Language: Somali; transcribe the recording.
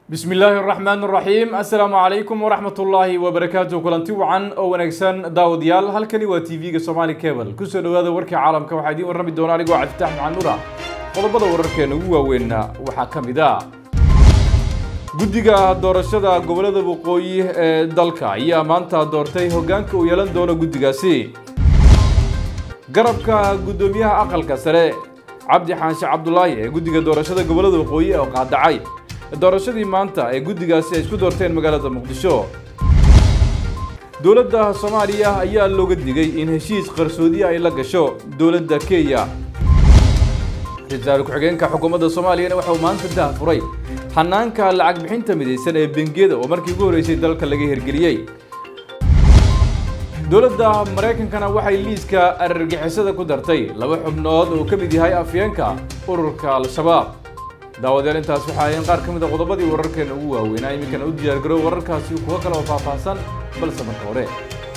bismi illaahi araxmaan araxiim assalaamu calaykum waraxmat ullaahi wabarakaatu kulanti wacan oo wanaagsan daawadayaal halkani waa t v-ga somaali cable kusoo dhawaada warkii caalamka waxaa idiin warrami doona anigoo cabditax maxamed nuura qodobada wararkeena ugu waaweynna waxaa ka mid ah guddiga doorashada gobollada waqooyi ee dalka ayaa maanta doortay hoggaanka uu yeelan doono guddigaasi garabka guddoomiyaha aqalka sare cabdi xaanshe cabdulaahi ee guddiga doorashada gobollada waqooyi oo qaadacay doorashadii maanta ee guddigaasi ay isku doorteen magaalada muqdisho dowladda soomaaliya ayaa looga digay in heshiis qarsoodiya ay la gasho dowladda kenya ra-iisul ku-xigeenka xukuumadda soomaaliyana waxa uu maanta daahfuray hanaanka lacag bixinta midaysan ee bengiyada oo markii ugu horreysay dalka laga hirgeliyey dowladda maraykankana waxay liiska arargixisada ku dartay laba xubnood oo ka mid yahay afyeenka ururka al-shabaab daawadayaal intaas waxaa ahayn qaar ka mid a qodobadii wararkeena ugu waaweynaa iminkana u diyaargarow wararkaasi kuwo kale oo faahfaahsan balse marka hore